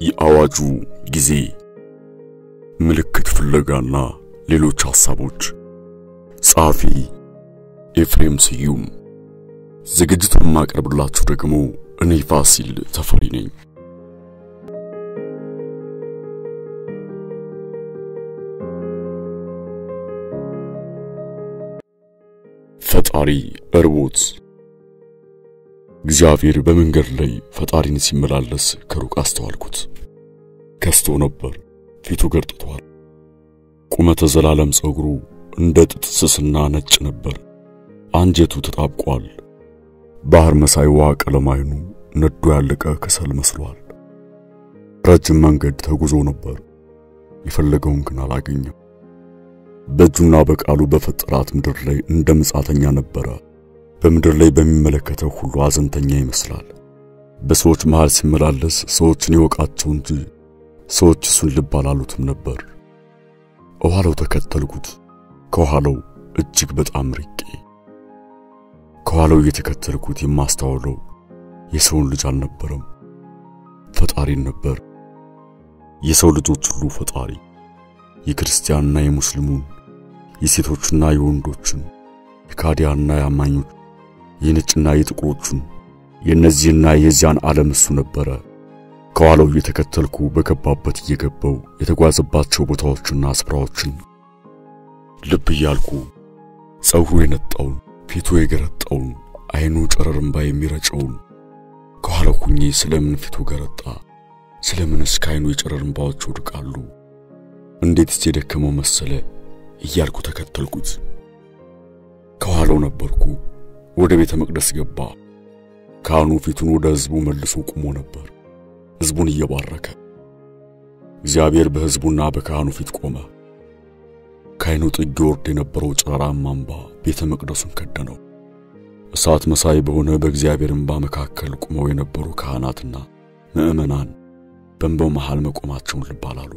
የአዋጁ ጊዜ ምልክት ፍለጋና ሌሎች ሐሳቦች ጸሐፊ ኤፍሬም ስዩም ዝግጅቱን የማቀርብላችሁ ደግሞ እኔ ፋሲል ተፈሪ ነኝ። ፈጣሪ እርቦት እግዚአብሔር በመንገድ ላይ ፈጣሪን ሲመላለስ ከሩቅ አስተዋልኩት። ከስቶ ነበር፣ ፊቱ ገርጥቷል። ቁመተ ዘላለም ጸጉሩ እንደ ጥጥ ስስና ነጭ ነበር። አንጀቱ ተጣብቋል። ባህር መሳይ ውሃ ቀለም አይኑ ነዶ ያለቀ ከሰል መስሏል። ረጅም መንገድ ተጉዞ ነበር። የፈለገውን ግን አላገኘም። በእጁና በቃሉ በፈጠራት ምድር ላይ እንደ ምጻተኛ ነበረ። በምድር ላይ በሚመለከተው ሁሉ አዘንተኛ ይመስላል። በሰዎች መሃል ሲመላለስ ሰዎችን ይወቃቸው እንጂ ሰዎች እሱን ልብ አላሉትም ነበር። ከኋላው ተከተልኩት። ከኋላው እጅግ በጣም ርቄ ከኋላው እየተከተልኩት የማስተዋለው የሰውን ልጅ አልነበረም፣ ፈጣሪን ነበር። የሰው ልጆች ሁሉ ፈጣሪ የክርስቲያንና የሙስሊሙን፣ የሴቶችና የወንዶችን፣ የካዲያና የአማኞች፣ የነጭና የጥቁሮቹን፣ የእነዚህና የዚያን ዓለም እሱ ነበረ። ከኋላው እየተከተልኩ በገባበት እየገባው የተጓዘባቸው ቦታዎችና ስፍራዎችን ልብ እያልኩ ጸጉሩ የነጣውን ፊቱ የገረጣውን አይኑ ጨረር እምባ የሚረጨውን ከኋላው ሁኜ ስለምን ፊቱ ገረጣ? ስለምንስ ከአይኑ የጨረር እምባዎች ወድቃሉ? እንዴትስ የደከመው መሰለ እያልኩ ተከተልኩት። ከኋላው ነበርኩ። ወደ ቤተ መቅደስ ገባ። ካህኑ ፊቱን ወደ ሕዝቡ መልሶ ቆሞ ነበር፣ ሕዝቡን እየባረከ። እግዚአብሔር በሕዝቡና በካህኑ ፊት ቆመ። ከአይኑ ጥግ ወርድ የነበረው ጨረራማ እምባ ቤተ መቅደሱን ከደነው። እሳት መሳይ በሆነ በእግዚአብሔር እምባ መካከል ቆመው የነበሩ ካህናትና ምዕመናን በእንባው መሃል መቆማቸውን ልብ አላሉ።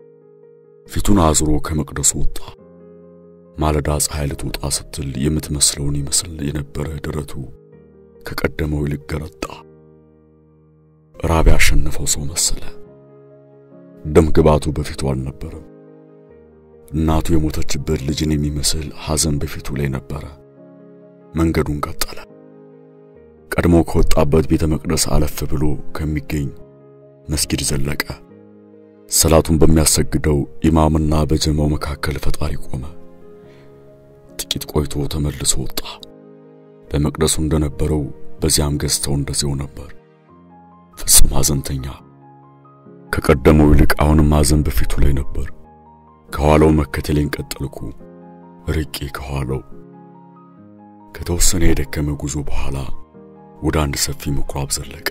ፊቱን አዙሮ ከመቅደሱ ወጣ። ማለዳ ፀሐይ ልትወጣ ስትል የምትመስለውን ይመስል የነበረ ደረቱ ከቀደመው ይልቅ ገረጣ። ራብ ያሸነፈው ሰው መሰለ። ደም ግባቱ በፊቱ አልነበረም። እናቱ የሞተችበት ልጅን የሚመስል ሐዘን በፊቱ ላይ ነበረ። መንገዱን ቀጠለ። ቀድሞ ከወጣበት ቤተ መቅደስ አለፍ ብሎ ከሚገኝ መስጊድ ዘለቀ። ሰላቱን በሚያሰግደው ኢማምና በጀማው መካከል ፈጣሪ ቆመ። ጥቂት ቆይቶ ተመልሶ ወጣ። በመቅደሱ እንደነበረው በዚያም ገዝተው እንደዚያው ነበር። ፍጹም ሐዘንተኛ። ከቀደመው ይልቅ አሁንም ሐዘን በፊቱ ላይ ነበር። ከኋላው መከተሌን ቀጠልኩ። ርቄ ከኋላው ከተወሰነ የደከመ ጉዞ በኋላ ወደ አንድ ሰፊ ምኩራብ ዘለቀ።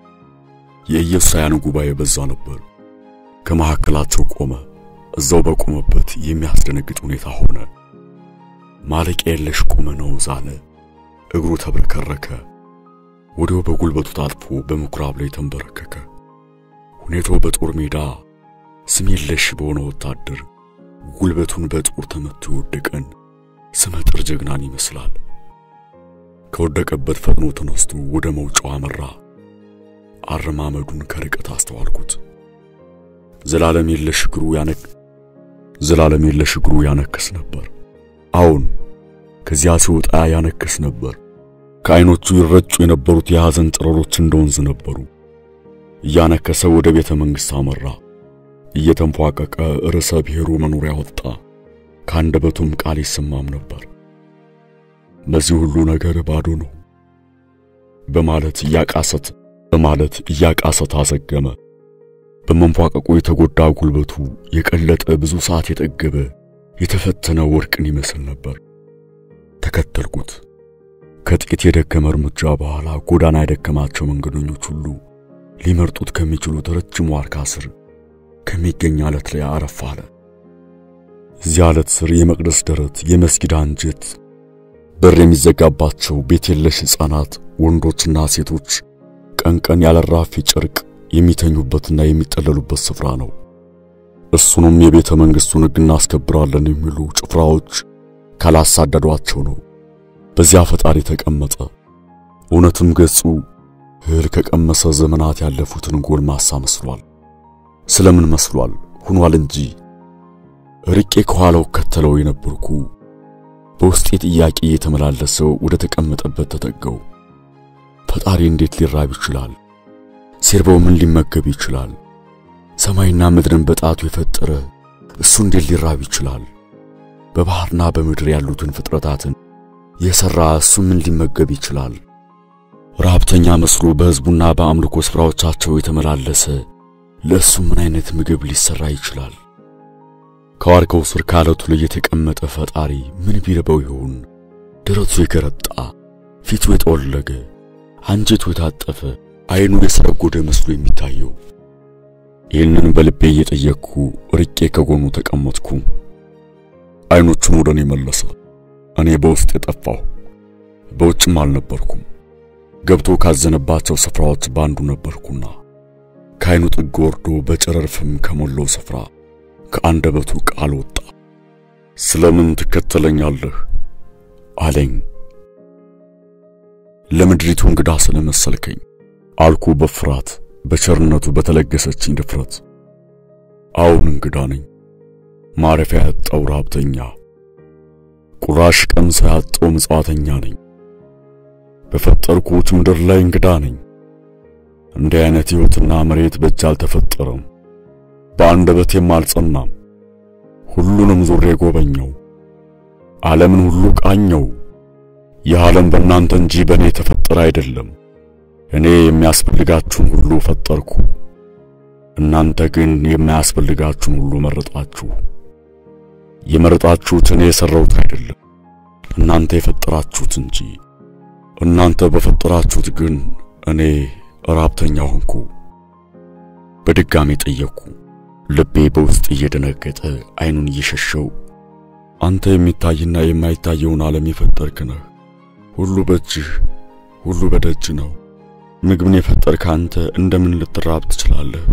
የኢየሱሳውያን ጉባኤ በዛ ነበር። ከመካከላቸው ቆመ። እዛው በቆመበት የሚያስደነግጥ ሁኔታ ሆነ። ማለቂያ የለሽ ቁመናው ዛለ። እግሩ ተብረከረከ። ወዲያው በጉልበቱ ታጥፎ በምኩራብ ላይ ተንበረከከ። ሁኔታው በጦር ሜዳ ስም የለሽ በሆነ ወታደር ጉልበቱን በጦር ተመቶ የወደቀን ስመጥር ጀግናን ይመስላል። ከወደቀበት ፈጥኖ ተነስቶ ወደ መውጫው አመራ። አረማመዱን ከርቀት አስተዋልኩት። ዘላለም የለሽ እግሩ ያነክ ዘላለም የለሽ እግሩ ያነክስ ነበር። አሁን ከዚያ ሲወጣ ያነክስ ነበር። ከዓይኖቹ ይረጩ የነበሩት የሐዘን ጨረሮች እንደ ወንዝ ነበሩ። እያነከሰ ወደ ቤተ መንግሥት አመራ። እየተንፏቀቀ ርዕሰ ብሔሩ መኖሪያ ወጣ። ከአንደበቱም ቃል ይሰማም ነበር። በዚህ ሁሉ ነገር ባዶ ነው በማለት እያቃሰት በማለት እያቃሰት አዘገመ። በመንፏቀቁ የተጎዳ ጉልበቱ የቀለጠ ብዙ ሰዓት የጠገበ የተፈተነ ወርቅን ይመስል ነበር። ተከተልኩት። ከጥቂት የደከመ እርምጃ በኋላ ጎዳና የደከማቸው መንገደኞች ሁሉ ሊመርጡት ከሚችሉት ረጅም ዋርካ ስር ከሚገኝ አለት ላይ አረፍ አለ። እዚያ አለት ስር የመቅደስ ደረት፣ የመስጊድ አንጀት፣ በር የሚዘጋባቸው ቤት የለሽ ሕፃናት፣ ወንዶችና ሴቶች ቀን ቀን ያለራፊ ጨርቅ የሚተኙበትና የሚጠለሉበት ስፍራ ነው። እሱንም የቤተ መንግሥቱን ሕግ እናስከብራለን የሚሉ ጭፍራዎች ካላሳደዷቸው ነው። በዚያ ፈጣሪ ተቀመጠ። እውነትም ገጹ እህል ከቀመሰ ዘመናት ያለፉትን ጎልማሳ መስሏል። ስለምን መስሏል ሁኗል እንጂ ርቄ ከኋላው ከተለው የነበርኩ በውስጤ ጥያቄ እየተመላለሰው ወደ ተቀመጠበት ተጠጋው። ፈጣሪ እንዴት ሊራብ ይችላል? ሲርበው ምን ሊመገብ ይችላል? ሰማይና ምድርን በጣቱ የፈጠረ እሱ እንዴት ሊራብ ይችላል? በባህርና በምድር ያሉትን ፍጥረታትን የሰራ እሱ ምን ሊመገብ ይችላል? ረሃብተኛ መስሎ በሕዝቡና በአምልኮ ስፍራዎቻቸው የተመላለሰ ለእሱ ምን አይነት ምግብ ሊሰራ ይችላል? ከዋርካው ስር ከዓለቱ ላይ የተቀመጠ ፈጣሪ ምን ቢርበው ይሆን? ደረቱ የገረጣ ፊቱ የጠወለገ አንጀቱ የታጠፈ አይኑ የሰረጎደ መስሎ የሚታየው። ይህንን በልቤ እየጠየቅኩ ርቄ ከጎኑ ተቀመጥኩ። አይኖቹን ወደ እኔ መለሰ። እኔ በውስጥ የጠፋሁ በውጭም አልነበርኩም። ገብቶ ካዘነባቸው ስፍራዎች ባንዱ ነበርኩና ከአይኑ ጥግ ወርዶ በጨረር ፍም ከሞላው ስፍራ ከአንደበቱ ቃል ወጣ። ስለምን ትከተለኛለህ አለኝ። ለምድሪቱ እንግዳ ስለመሰልከኝ አልኩ በፍርሃት በቸርነቱ በተለገሰችኝ ድፍረት። አሁን እንግዳ ነኝ፣ ማረፊያ ያጣው ረሃብተኛ፣ ቁራሽ ቀምስ ያጣው ምጽዋተኛ ነኝ። በፈጠርኩት ምድር ላይ እንግዳ ነኝ። እንዲህ አይነት ሕይወትና መሬት በእጅ አልተፈጠረም፣ በአንደበቴም አልጸናም። ሁሉንም ዙሬ ጎበኘው፣ ዓለምን ሁሉ ቃኘው። ይህ ዓለም በእናንተ እንጂ በእኔ የተፈጠረ አይደለም። እኔ የሚያስፈልጋችሁን ሁሉ ፈጠርኩ፣ እናንተ ግን የማያስፈልጋችሁን ሁሉ መረጣችሁ። የመረጣችሁት እኔ የሠራሁት አይደለም፣ እናንተ የፈጠራችሁት እንጂ። እናንተ በፈጠራችሁት ግን እኔ ራብተኛ ሆንኩ። በድጋሚ ጠየቅኩ፣ ልቤ በውስጥ እየደነገጠ አይኑን እየሸሸው አንተ የሚታይና የማይታየውን ዓለም የፈጠርክ ነህ። ሁሉ በእጅህ ሁሉ በደጅ ነው። ምግብን የፈጠርክ አንተ እንደምን ልትራብ ትችላለህ?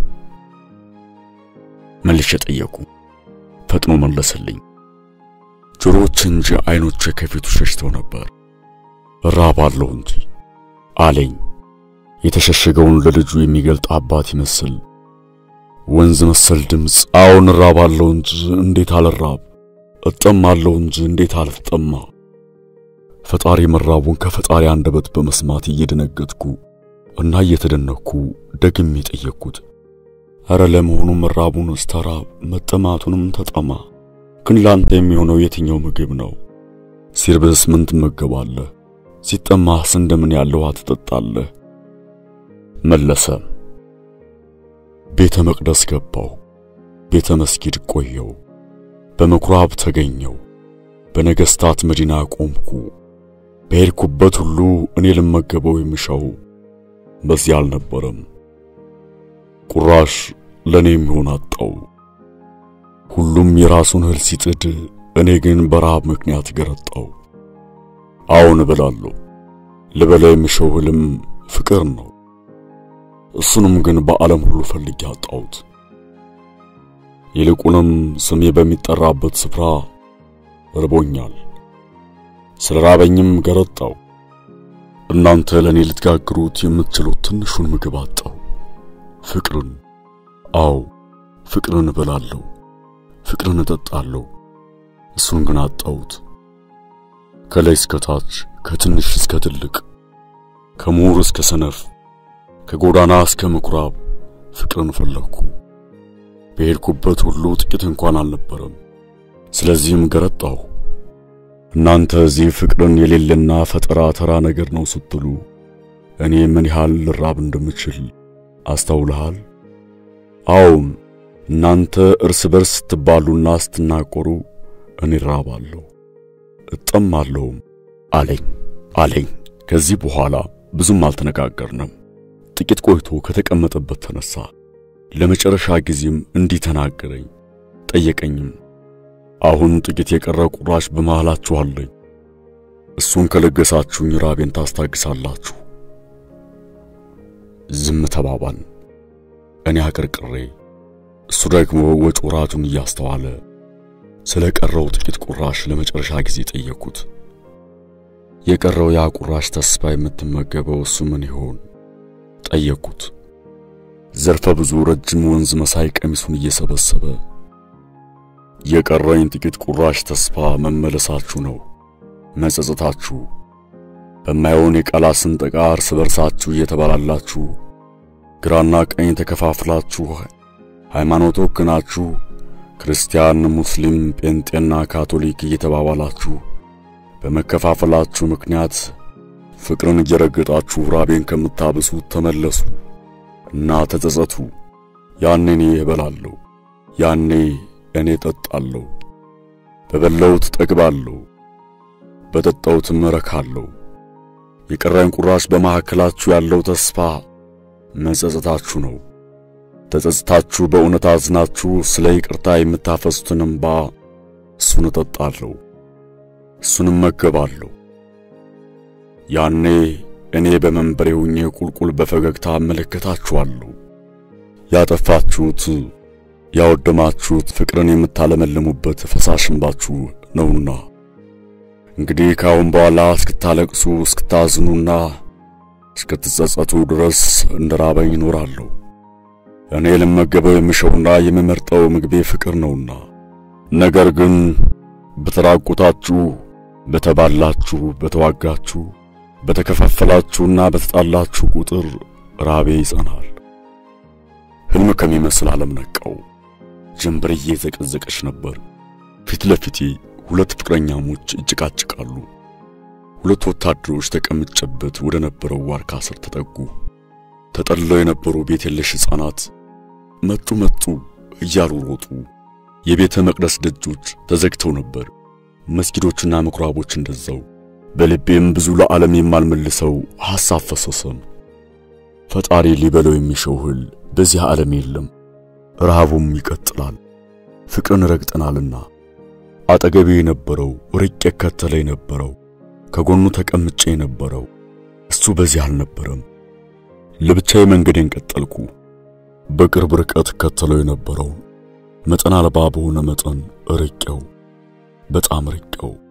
መልሼ ጠየቁ። ፈጥኖ መለሰልኝ። ጆሮዎች እንጂ አይኖቼ ከፊቱ ሸሽተው ነበር። እራባለሁ እንጂ አለኝ። የተሸሸገውን ለልጁ የሚገልጥ አባት ይመስል ወንዝ መሰል ድምፅ። አዎን እራባለሁ እንጂ እንዴት አልራብ፣ እጠማለሁ እንጂ እንዴት አልጠማ። ፈጣሪ መራቡን ከፈጣሪ አንደበት በመስማት እየደነገጥኩ እና እየተደነኩ ደግሜ ጠየቅኩት። አረ ለመሆኑ መራቡን ስተራብ መጠማቱንም ተጠማ፣ ግን ላንተ የሚሆነው የትኛው ምግብ ነው? ሲርብህስ ምን ትመገባለህ? ሲጠማህስ እንደምን ያለ ውሃ ትጠጣለህ? መለሰ። ቤተ መቅደስ ገባው፣ ቤተ መስጊድ ቆየው፣ በምኩራብ ተገኘው፣ በነገሥታት መዲና ቆምኩ። በሄድኩበት ሁሉ እኔ ልመገበው የምሻው በዚህ አልነበረም። ቁራሽ ለኔ የሚሆን አጣው። ሁሉም የራሱን እህል ሲጥድ፣ እኔ ግን በረሃብ ምክንያት ገረጣው። አዎን እበላለሁ። ልበላ የምሻው እህልም ፍቅር ነው። እሱንም ግን በዓለም ሁሉ ፈልጌ አጣሁት። ይልቁንም ስሜ በሚጠራበት ስፍራ ርቦኛል። ስለ ራበኝም ገረጣው። እናንተ ለእኔ ልትጋግሩት የምትችሉት ትንሹን ምግብ አጣው። ፍቅርን፣ አዎ ፍቅርን እበላለሁ፣ ፍቅርን እጠጣለሁ። እሱን ግን አጣሁት። ከላይ እስከ ታች፣ ከትንሽ እስከ ትልቅ፣ ከምሁር እስከ ሰነፍ፣ ከጎዳና እስከ ምኩራብ ፍቅርን ፈለግኩ። በሄድኩበት ሁሉ ጥቂት እንኳን አልነበረም። ስለዚህም ገረጣሁ። እናንተ እዚህ ፍቅርን የሌለና ፈጠራ ተራ ነገር ነው ስትሉ እኔ ምን ያህል ልራብ እንደምችል አስተውልሃል? አዎን እናንተ እርስ በርስ ስትባሉና ስትናቆሩ እኔ ራባለሁ እጠማለሁም አለኝ አለኝ። ከዚህ በኋላ ብዙም አልተነጋገርንም። ጥቂት ቆይቶ ከተቀመጠበት ተነሳ። ለመጨረሻ ጊዜም እንዲህ ተናገረኝ፣ ጠየቀኝም አሁን ጥቂት የቀረ ቁራሽ በመሃላችሁ አለኝ። እሱን ከለገሳችሁኝ ራቤን ታስታግሳላችሁ። ዝም ተባባል። እኔ አቀርቅሬ፣ እሱ ደግሞ ወጭ ወራጁን እያስተዋለ ስለ ቀረው ጥቂት ቁራሽ ለመጨረሻ ጊዜ ጠየቅኩት። የቀረው ያ ቁራሽ ተስፋ የምትመገበው እሱ ምን ይሆን ጠየቅኩት። ዘርፈ ብዙ ረጅም ወንዝ መሳይ ቀሚሱን እየሰበሰበ የቀረኝ ጥቂት ቁራሽ ተስፋ መመለሳችሁ ነው፣ መጸጸታችሁ በማይሆን የቃላት ስንጠቃ እርስ በርሳችሁ እየተባላላችሁ ግራና ቀኝ ተከፋፍላችሁ ሃይማኖት ወክናችሁ ክርስቲያን፣ ሙስሊም፣ ጴንጤና ካቶሊክ እየተባባላችሁ በመከፋፈላችሁ ምክንያት ፍቅርን እየረገጣችሁ ራቤን ከምታብሱት ተመለሱ እና ተጸጸቱ። ያኔ እኔ እበላለሁ፣ ያኔ እኔ ጠጣለሁ፣ በበላሁት ጠግባለሁ፣ በጠጣሁትም እረካለሁ። የቀረኝ ቁራሽ በመካከላችሁ ያለው ተስፋ መጸጸታችሁ ነው። ተጸጽታችሁ በእውነት አዝናችሁ ስለ ይቅርታ የምታፈሱትን እንባ እሱን እጠጣለሁ፣ እሱንም መገባለሁ። ያኔ እኔ በመንበሬ ሆኜ ቁልቁል በፈገግታ እመለከታችኋለሁ። ያጠፋችሁት ያወደማችሁት ፍቅርን የምታለመልሙበት ፈሳሽ እንባችሁ ነውና እንግዲህ ከአሁን በኋላ እስክታለቅሱ እስክታዝኑና እስክትጸጸቱ ድረስ እንደ ራበኝ እኖራለሁ። እኔ ልመገበው የምሸውና የምመርጠው ምግቤ ፍቅር ነውና። ነገር ግን በተራቆታችሁ፣ በተባላችሁ፣ በተዋጋችሁ፣ በተከፋፈላችሁና በተጣላችሁ ቁጥር ራቤ ይጸናል። ሕልም ከሚመስል ዓለም ነቃው። ጀንበር እየዘቀዘቀች ነበር። ፊት ለፊቴ ሁለት ፍቅረኛሞች ይጭቃጭቃሉ። ሁለት ወታደሮች ተቀምጨበት ወደ ነበረው ዋርካ ስር ተጠጉ። ተጠልለው የነበሩ ቤት የለሽ ሕፃናት መጡ መጡ እያሉ ሮጡ። የቤተ መቅደስ ደጆች ተዘግተው ነበር፣ መስጊዶችና ምኩራቦች እንደዛው። በልቤም ብዙ ለዓለም የማልመልሰው ሐሳብ ፈሰሰም። ፈጣሪ ሊበለው የሚሸው እህል በዚህ ዓለም የለም፣ ረሃቡም ይቀጥላል። ፍቅርን ረግጠናልና አጠገቤ የነበረው ርቄ ከተለ የነበረው ከጎኑ ተቀምጬ የነበረው እሱ በዚህ አልነበረም። ለብቻዬ መንገዴን ቀጠልኩ። በቅርብ ርቀት ከተለው የነበረው መጠን አልባ በሆነ መጠን ርቄው፣ በጣም ርቄው